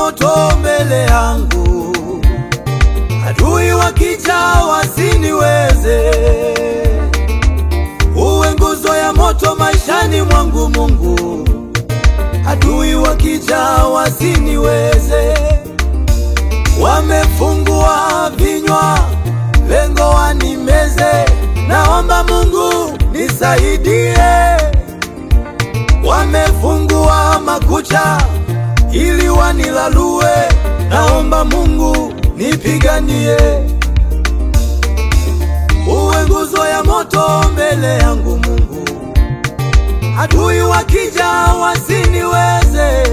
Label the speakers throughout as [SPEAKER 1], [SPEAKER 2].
[SPEAKER 1] moto mbele yangu, adui wakija wasiniweze. Uwe nguzo ya moto maishani mwangu Mungu, adui wakija wasiniweze. Wamefungua vinywa, lengo wanimeze. Naomba Mungu nisaidie. Wamefungua makucha ili wanilalue. Naomba Mungu nipiganie. Uwe nguzo ya moto mbele yangu Mungu, adui wakija wasiniweze.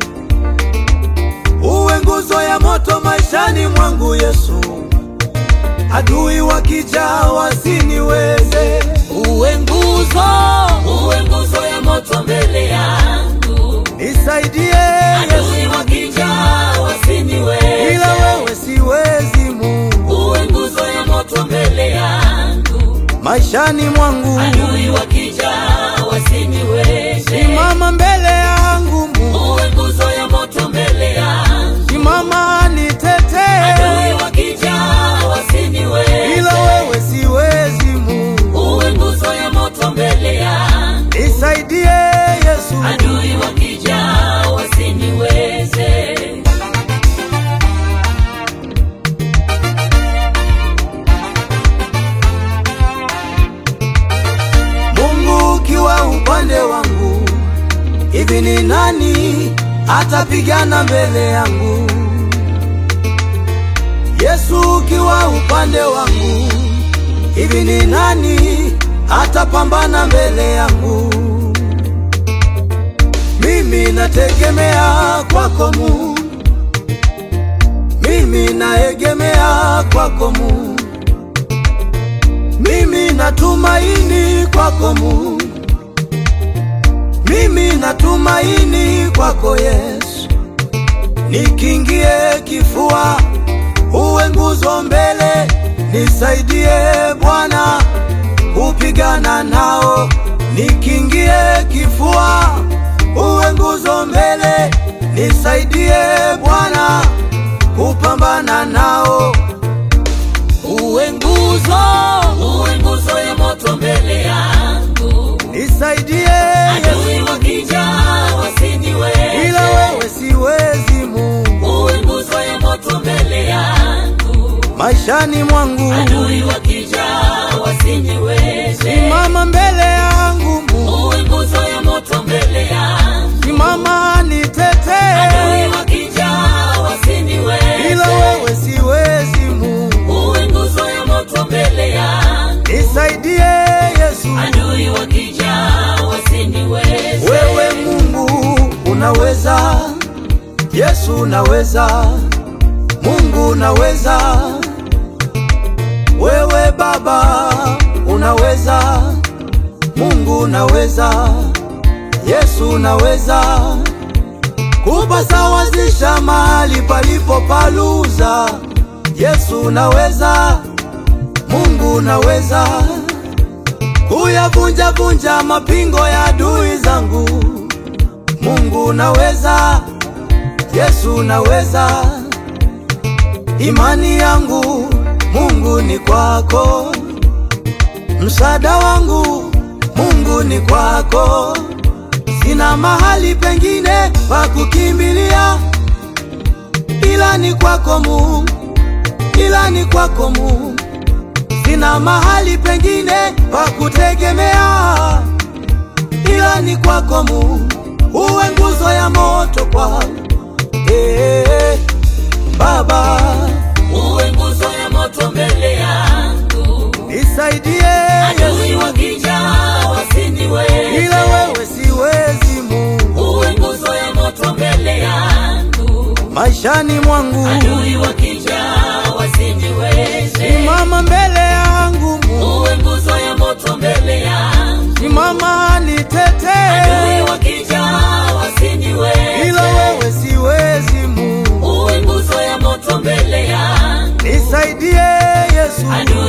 [SPEAKER 1] Uwe nguzo ya moto maishani mwangu Yesu, adui wakija wasiniweze.
[SPEAKER 2] Uwe nguzo, uwe nguzo ya moto mbele yangu,
[SPEAKER 1] Nisaidie Yesu,
[SPEAKER 2] adui wakija wasiniweze.
[SPEAKER 1] ila wewe siwezi Mungu,
[SPEAKER 2] Uwe nguzo ya moto mbele yangu,
[SPEAKER 1] maishani mwangu
[SPEAKER 2] adui wakija wasiniweze.
[SPEAKER 1] simama mbele yangu Mungu,
[SPEAKER 2] Uwe nguzo ya moto mbele yangu,
[SPEAKER 1] simama nitetee,
[SPEAKER 2] adui wakija wasiniweze.
[SPEAKER 1] ila wewe siwezi Mungu,
[SPEAKER 2] Uwe nguzo ya moto mbele yangu,
[SPEAKER 1] nisaidie Yesu.
[SPEAKER 2] adui wakija wasiniweze.
[SPEAKER 1] Mungu ukiwa upande wangu, hivi ni nani atapigana mbele yangu? Yesu ukiwa upande wangu, hivi ni nani atapambana mbele yangu? Mimi nategemea kwako Mungu, mimi naegemea kwako Mungu. Mimi natumaini kwako Mungu, mimi natumaini kwako Yesu. Nikingie kifua, uwe nguzo mbele, nisaidie Bwana kupigana nao. Nikingie kifua, uwe nguzo mbele, nisaidie Bwana kupambana nao.
[SPEAKER 2] Uwe nguzo, uwe nguzo ya moto mbele yangu,
[SPEAKER 1] Nisaidie Yesu,
[SPEAKER 2] adui wakija wasiniweze.
[SPEAKER 1] ila wewe siwezi Mungu,
[SPEAKER 2] Uwe nguzo ya moto mbele yangu,
[SPEAKER 1] maishani mwangu
[SPEAKER 2] adui wakija wasiniweze.
[SPEAKER 1] simama mbele yangu Mungu,
[SPEAKER 2] Uwe nguzo ya moto mbele yangu,
[SPEAKER 1] simama nitetee,
[SPEAKER 2] adui wakija wasiniweze.
[SPEAKER 1] ila wewe siwezi Mungu,
[SPEAKER 2] Uwe nguzo ya moto mbele yangu,
[SPEAKER 1] nisaidie Yesu.
[SPEAKER 2] adui wakija wasiniweze.
[SPEAKER 1] Wewe Mungu unaweza, Yesu unaweza, Mungu unaweza, wewe Baba unaweza, Mungu unaweza, Yesu unaweza kupasawazisha mahali palipo paluza. Yesu unaweza, Mungu unaweza kuyavunja vunja mapingo ya adui zangu. Mungu unaweza, Yesu unaweza, imani yangu Mungu ni kwako, msaada wangu Mungu ni kwako, sina mahali pengine pa kukimbilia ila ni kwako Mungu, ila ni kwako Mungu sina mahali pengine pa kutegemea ila ni kwako Mungu, uwe nguzo ya moto kwangu. Eh, Baba
[SPEAKER 2] Uwe nguzo ya moto mbele yangu,
[SPEAKER 1] nisaidie
[SPEAKER 2] adui
[SPEAKER 1] Yesu,
[SPEAKER 2] wakija wasiniweze.
[SPEAKER 1] ila wewe siwezi Mungu,
[SPEAKER 2] Uwe nguzo ya moto mbele yangu,
[SPEAKER 1] maishani mwangu
[SPEAKER 2] adui wakija wasiniweze.
[SPEAKER 1] simama mbele yangu Mungu,
[SPEAKER 2] Uwe nguzo ya moto mbele yangu,
[SPEAKER 1] simama nitetee,
[SPEAKER 2] adui wakija wasiniweze.
[SPEAKER 1] ila wewe siwezi Mungu,
[SPEAKER 2] Uwe nguzo ya moto mbele yangu,
[SPEAKER 1] nisaidie Yesu,
[SPEAKER 2] adui